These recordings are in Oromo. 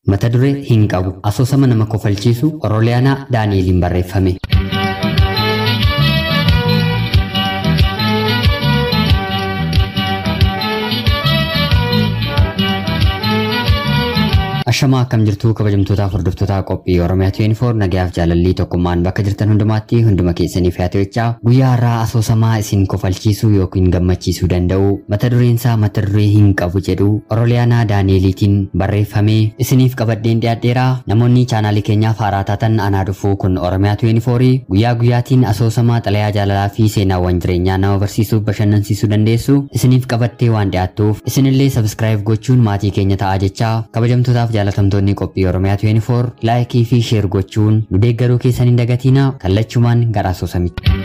Mata duree hin qabu asoosama nama kofalchiisu Oroliyaanaa Daani'eliin barreeffame. Ashamaa akkam jirtu kabajamtootaaf hordoftoota qophii Oromiyaa 24 nagayaaf jaalallii tokkummaan bakka jirtan hundumaatti hunduma keessaniif yaa ta'echaa guyyaa har'aa asoosamaa isin kofalchiisuu yookiin gammachiisuu danda'u mata dureen isaa mata duree hin qabu jedhu Oroliyaanaa Daani'eliitiin barreeffamee isiniif qabadheen dhiyaadheera namoonni chaanaalii keenyaaf haaraa taatan anaa dhufuu kun Oromiyaa 24 guyyaa guyyaatiin asoosamaa xalayaa jaalalaa fi seenaawwan jireenyaa nama barsiisuuf bashannansiisuu dandeessu isiniif qabattee waan dhiyaattuuf isinillee sabskiraayib gochuun maatii keenya ta'aa jechaa kabajamtootaaf jaalatamtoonni qophii Oromiyaa 24 laayikii fi sheer gochuun nu deeggaruu keessan hin dagatinaa kallachumaan gara asoosamitti.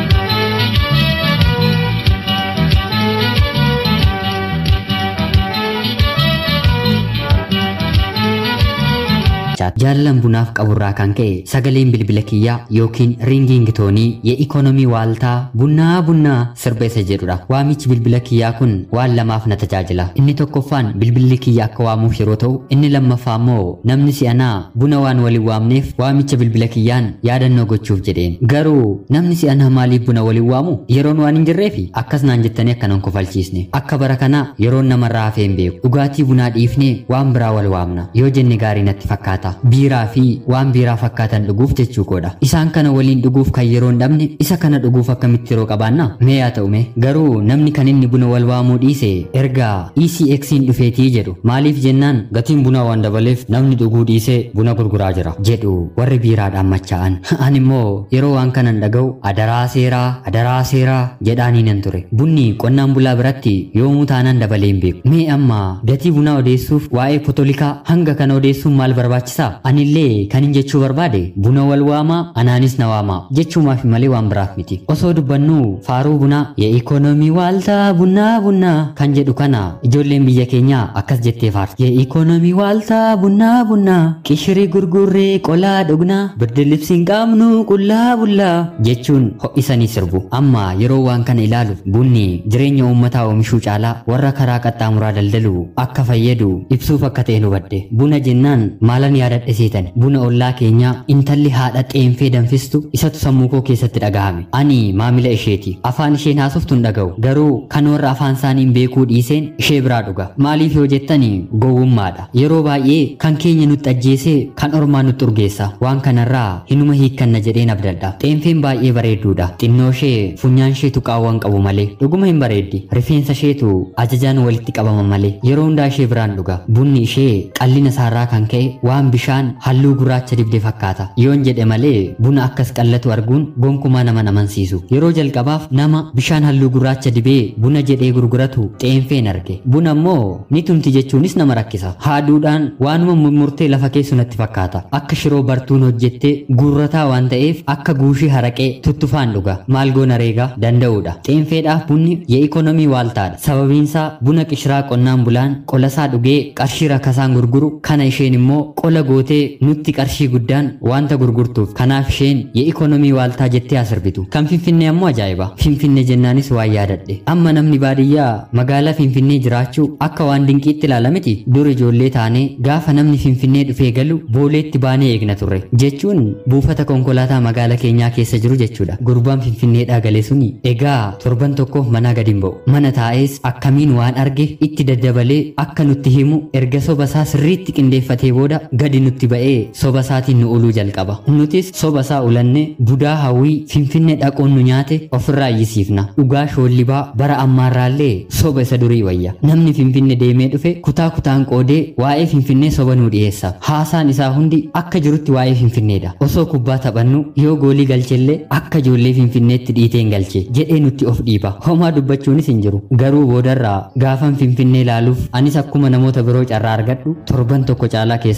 jaalalan bunaaf qaburraa kan ka'e sagaleen bilbila kiyyaa yookiin ringiing toonii የኢኮኖሚ ዋልታ ቡና ቡና sirba isa jedhudha waamichi bilbila kiyyaa kun waan lamaaf na tajaajila inni tokkoffaan bilbilli kiyya akka waamuuf yeroo ta'u inni lammaffaa immoo namni si'anaa buna waan waliin waamneef waamicha bilbila kiyyaan yaadannoo gochuuf jedheen garuu namni si'anaa maaliif buna waliin waamu yeroon waan hin jirreefi akkas naan jettanii akkanan kofalchiisne akka bara kanaa yeroon namarraa hafee hin beeku dhugaatii bunaa dhiifnee waan biraa wal waamna yoo jenne gaarii natti fakkaata biiraa fi waan biiraa fakkaatan dhuguuf jechuu koodha isaan kana waliin dhuguuf kan yeroo hin dhabne isa kana dhuguuf akkamitti yeroo qabaanna mee yaa ta'u mee garuu namni kan inni buna wal waamuu dhiise erga ECX'n dhufeetii jedhu maaliif jennaan gatiin bunaa waan dabaleef namni dhuguu dhiisee buna gurguraa jira jedhu warri biiraadhaan machaa'an ani immoo yeroo waan kanan dhaga'u adaraa seeraa adaraa seeraa jedhaanii nan ture bunni qonnaan bulaa biratti yoomuu taanaan dabalee hin beeku mee amma gatii bunaa odeessuuf waa'ee potolikaa hanga kana odeessuun maal barbaachisaa anillee kanin jechuu barbaade buna wal waamaa anaanis na waamaa jechuumaaf malee waan biraaf miti osoo dubbannu faaruu bunaa የኢኮኖሚ ዋልታ ቡና ቡና kan jedhu kana ijoolleen biyya keenyaa akkas jettee faarti የኢኮኖሚ ዋልታ ቡና ቡና qishirii gurgurree qolaa dhugnaa birdi libsiin qaamnu qullaa bullaa jechuun ho'isanii sirbu amma yeroo waan kana ilaalu bunni jireenya uummataa oomishuu caalaa warra karaa qaxxaamuraa daldalu akka fayyadu ibsuuf akka ta'e hubadhe buna jennaan maalan yaadadhe seetan buna ollaa keenyaa intalli haadha xeenfee danfistu isatu sammuu koo keessatti dhagahame ani maamila isheeti afaan isheen haasoftu hin dhaga'u garuu kan warra afaan isaaniin beekuu dhiiseen ishee biraa dhuga maaliif yoo jettani gowwummaadha yeroo baay'ee kan keenya nutti ajjeesee kan ormaa nutti urgeessa waan kanarraa hinuma hiikkanna jedheen abdadha xeenfeen baay'ee bareedduudha xinnoo ishee funyaan ishee tuqaawwan qabu malee dhuguma hin bareeddi rifeensa isheetu ajajaan walitti qabama malee yeroo hundaa ishee biraan dhuga bunni ishee qallina isaarraa kan ka'e waan bishaan halluu gurraacha dibde fakkaata yoon jedhe malee buna akkas qallatu arguun gonkumaa nama namansiisu yeroo jalqabaaf nama bishaan halluu gurraacha dibee buna jedhee gurguratu xeenfeen arge buna immoo ni tumti jechuunis nama rakkisa haaduudhaan waanuma murtee lafa keessu natti fakkaata akka shiroo bartuun hojjettee guurrataa waan ta'eef akka guushii haraqee tuttufaan dhuga maal goona reegaa danda'uudha xeenfeedhaaf bunni የኢኮኖሚ ዋልታadha sababiinsaa buna qishiraa qonnaan bulaan qolasaa dhugee qarshii rakkasaan gurguru kana isheen immoo qola gootee nutti qarshii guddaan wanta gurgurtuuf kanaaf isheen የኢኮኖሚ ዋልtaa jettee asirbitu kan finfinnee ammoo ajaa'iba finfinnee jennaanis waan yaadadhe amma namni baadiyyaa magaalaa finfinnee jiraachuu akka waan dinqiitti ilaalamiti dur ijoollee taanee gaafa namni finfinnee dhufee galu booleetti baanee eegna turre jechuun buufata konkolaataa magaalaa keenyaa keessa jiru jechuudha gurbaan finfinneedhaa galee suni egaa torban tokkoof manaa gadi hin ba'u mana taa'ees akkamiin waan arge itti daddabalee akka nutti himu erga soba isaa sirriitti qindeeffatee booda gadi nutti ba'ee soba isaatiin nu uluu jalqaba nutis soba isaa ulanne budaa hawwii finfinnee dhaquun nu nyaate ofirraa iyyisiifna dhugaa shoollibaa bara ammaarraallee soba isa durii wayya namni finfinnee deemee dhufe kutaa kutaan qoodee waa'ee finfinnee soba nuu dhiyeessa haasaan isaa hundi akka jirutti waa'ee finfinneedha osoo kubbaa taphannu yoo goolii galchellee akka ijoollee finfinneetti dhiiteen galche jedhee nutti of dhiiba homaa dubbachuunis hin jiru garuu boodarraa gaafan finfinnee ilaaluuf anis akkuma namoota biroo carraa argadhu torban tokko caalaa keessa turuu hin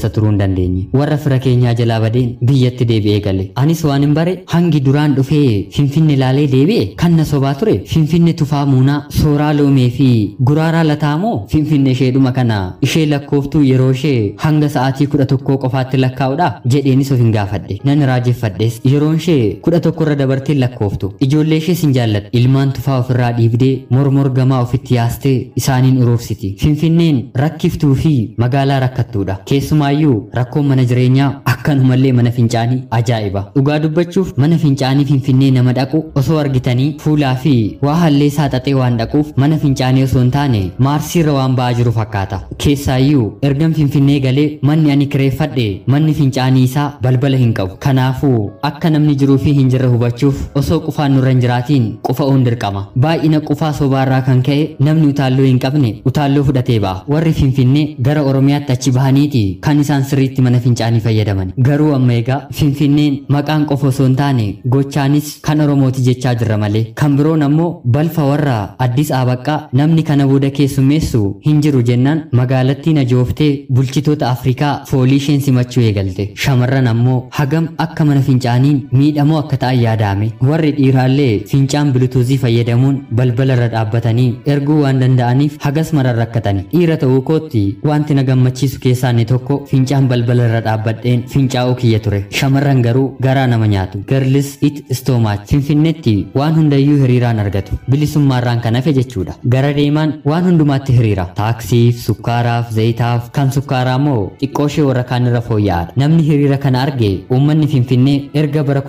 dandeenye warra fira keenyaa jalaa badeen biyyatti deebi'ee gale anis waan hin bare hangi duraan dhufee finfinne ilaalee deebi'e kan na sobaa ture finfinne tufaa muunaa sooraa loomee fi guraaraa lataamoo finfinne isheedhuma kana ishee lakkooftuu yeroo ishee hanga sa'aatii kudha tokkoo qofaatti lakkaa'udha jedheenis of hin gaafadhe nan raajeffadhes yeroon ishee kudha tokkorra dabartee lakkooftu ijoollee ishee sin jaalladha ilmaan tufaa ofirraa dhiibdee mormor gamaa ofitti yaastee isaaniin urursiti finfinneen rakkiftuu fi magaalaa rakkattuudha keessumaayyuu rakkoon mana jireenyaa akkanumallee mana fincaanii ajaa'iba dhugaa dubbachuuf mana fincaanii finfinnee nama dhaqu osoo argitanii fuulaa fi waa hallee saaxaxee waan dhaquuf mana fincaanii osoo hin taane maarsiirra waan ba'aa jiru fakkaata keessaayyuu ergan finfinnee galee manni ani kireeffadhe manni fincaanii isaa balbala hin qabu kanaafuu akka namni jiruu fi hin jirre hubachuuf osoo qufaan nurra hin jiraatiin qufa'uun dirqama baay'ina qufaa sobaarraa kan ka'e namni utaalloo hin qabne utaalloo fudhatee ba'a warri finfinnee gara oromiyaatti achi bahaniiti kan isaan sirriitti mana fincaanii fayyadaman garuu amma egaa finfinneen maqaan qofa osoo hin taane gochaanis kan oromooti jechaa jirra malee kan biroon ammoo balfa warra addis abaqqaa namni kana booda keessummeessu hin jiru jennaan magaalattiin ajooftee bulchitoota afrikaa foolii isheen simachuu eegalte shamarran ammoo hagam akka mana fincaaniin miidhamoo akka ta'an yaadame warri dhiiraallee fincaan bilutuuzii fayyadamuun balbala irra dhaabbatanii erguu waan danda'aniif hagas maran rakkatani dhiira ta'uu kootti wanti na gammachiisu keessaa inni tokko fincaan balbala irra dhaabbadheen fincaa'uu kiyya ture shamarran garuu garaa nama nyaatu garlis it istoomaach finfinneetti waan hundayyuu hiriiraan argatu bilisummaarraan kan hafe jechuudha gara deemaan waan hundumaatti hiriira taaksiif sukkaaraaf zayitaaf kan sukkaaraa moo xiqqooshee warra kaan irra fooyya'aadha namni hiriira kana arge uummanni finfinnee erga bara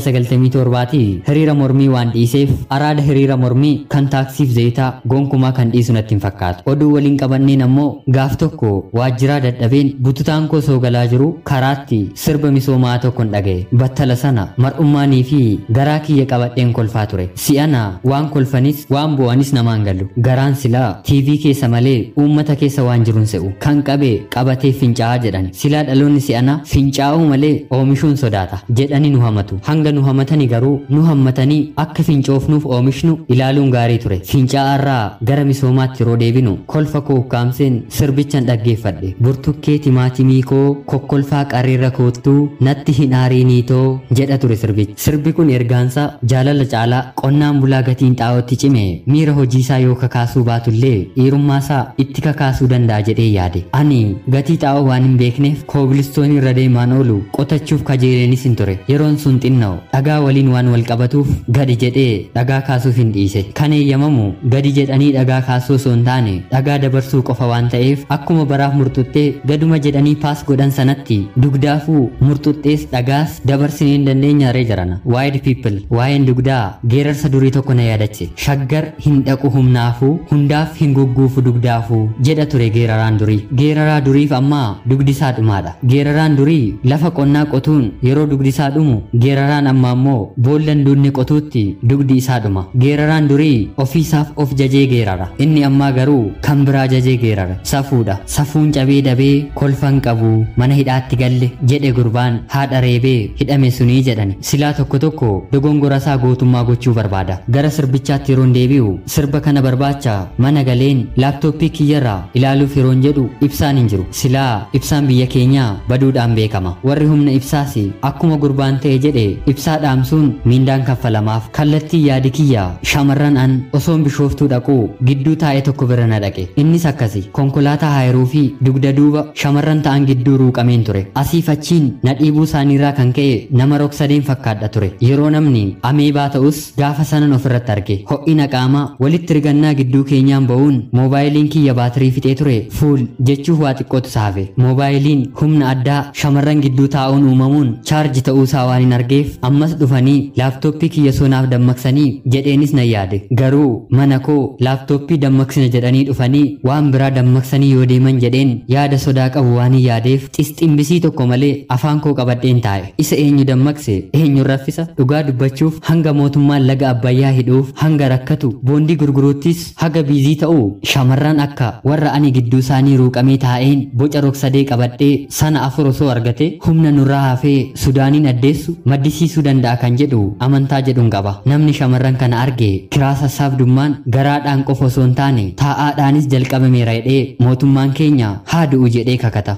1997 hiriira mormii waan dhiiseef araada hiriira mormii kan taaksiif zayitaa gonkumaa kan dhiisu natti hin fakkaatu oduu waliin qabanneen ammoo gaaf tokko waajjiraa dadhabeen bututaan koo soo galaa jiru karaatti sirba misoomaa tokkon dhaga'e battala sana mar'ummaanii fi garaa kiyya qabadheen kolfaa ture si'ana waan kolfanis waan bu'anis namaan galu garaan silaa tiivii keessa malee uummata keessa waan jiruun se'u kan qabe qabatee fincaa'aa jedhan silaa dhaloonni si'ana fincaa'uu malee oomishuun sodaata jedhanii nu hamatu hanga nu hamatanii garuu nu hammatanii akka fincoofnuuf oomishnu ilaaluun gaarii ture fincaa'arraa gara misoomaatti yeroo deebinu kolfa koo ukkaamseen sirbichan dhaggeeffadhe burtukkee timaatimii koo kokkolfaa qarreerra koottuu natti hin aariiniitoo jedha ture sirbichi sirbi kun ergaansaa jaalala caalaa qonnaan bulaa gatiin xaa'ootti cime miira hojiisaa yoo kakaasuu baatullee dhiirummaasaa itti kakaasuu danda'a jedhee yaade ani gatii xaa'oo waan hin beekneef koobilistoonii irra deemaan oolu qotachuuf kajeeleenis hin ture yeroon sun xinnoo dhagaa waliin waan wal qabatuuf gadi jedhee dhagaa kaasuuf hin dhiise kan eeyyamamu gadi jedhanii dhagaa kaasuu osoo hin taane dhagaa dabarsuu qofa waan ta'eef akkuma baraaf murtuttee gaduma jedhanii paas godhan sanatti dugdaafuu murtuxxees dhagaas dabarsinee hin dandeenya ree jarana waayid piipil waa'een dugdaa geerarsa durii tokko na yaadache shaggar hin dhaqu humnaafuu hundaaf hin gugguufu dugdaafuu jedha ture geeraraan durii geeraraa duriif ammaa dugdisaa dhumaadha geeraraan durii lafa qonnaa qotuun yeroo dugdisaa dhumu geeraraan amma ammoo boollan duunne qotuutti dugdi isaa dhuma geeraraan durii ofiisaaf of jajee geerara inni ammaa garuu kan biraa jajee geerara safuudha safuun cabee dabee kolfan qabu mana hidhaatti galle jedhe gurbaan haadha reebee hidhame sunii jedhan silaa tokko tokko dogongora isaa gootummaa gochuu barbaada gara sirbichaatti yeroon deebi'u sirba kana barbaacha mana galeen laaptooppii kiyyarraa ilaaluuf yeroon jedhu ibsaan hin jiru silaa ibsaan biyya keenyaa baduudhaan beekama warri humna ibsaas akkuma gurbaan ta'e jedhe ibsaa dhaamsuun miindaan kaffalamaaf kallattii yaadi kiyya shamarran an osoon bishooftuu dhaqu gidduu taa'ee tokko bira na dhaqe innis akkasi konkolaataa haayiruu fi dugda duuba shamarran ta'an gidduu ruuqameen ture asiif achiin na dhiibuu isaaniirraa kan ka'e nama rog-sadeen fakkaadha ture yeroo namni ameebaa ta'us gaafa sanan ofirratti arge ho'ina qaamaa walitti rigannaa gidduu keenyaan ba'uun moobaayiliin kiyya baatirii fixee ture fuul jechuuf waa xiqqootu saafe moobaayiliin humna addaa shamarran gidduu taa'uun uumamuun chaarji ta'uusaa waan hin argeef ammas dhufanii laaptooppii kiyya sonaaf dammaqsanii jedheenis na yaade garuu mana koo laaptooppii dammaqsina jedhanii dhufanii waan biraa dammaqsanii yoo deeman jedheen yaada sodaa qabu waan hin yaadeef xisximbisii tokko malee afaan koo qabadheen taa'e isa eenyu dammaqse eenyu raffisa dhugaa dubbachuuf hanga mootummaan laga abbayyaa hidhuuf hanga rakkatu boondii gurguruuttis haga biizii ta'u shamarran akka warra ani gidduu isaanii ruuqamee taa'een boca rog-sadee qabadhee sana afur osoo argate humna nurraa hafee sudaaniin addeessu maddisiisuu danda'a kan jedhu amantaa jedhuun qaba namni shamarran kana arge kiraa sassaabdummaan garaadhaan qofa osoo hin taane taa'aadhaanis jalqabameera jedhee mootummaan keenya haa du'u jedhee kakata kanuma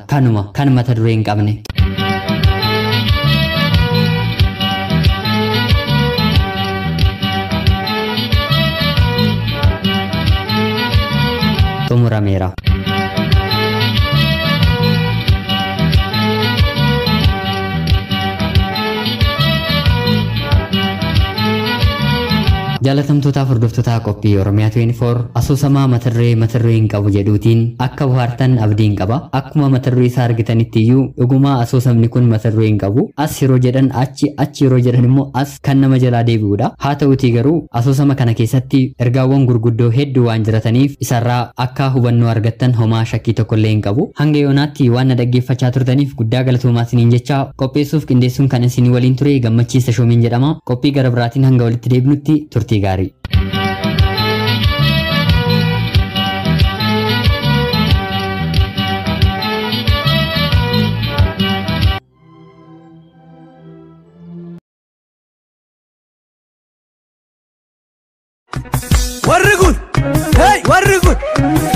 kan mata duree hin qabne. xumurameera. jaalatamtootaaf hordoftoota qophii oromiyaa 24 asoosamaa mata duree mata duree hin qabu jedhuutiin akka bohaartan abdiin qaba akkuma mata duree isaa argitanitti iyyuu dhugumaa asoosamni kun mata duree hin qabu as yeroo jedhan achi achi yeroo jedhan immoo as kan nama jalaa deebi'uudha haa ta'utii garuu asoosama kana keessatti ergaawwan gurguddoo hedduu waan jirataniif isarraa akka hubannoo argattan homaa shakkii tokkollee hin qabu hanga yoonaatti waan na dhaggeeffachaa turtaniif guddaa galatoomaa isiniin jecha qopheessuuf qindeessuun kan isinii waliin ture gammachiisa shoomiin jedhama qophii gara biraatiin hanga walitti deebinutti turtii gaarii. warri kun hey warri kun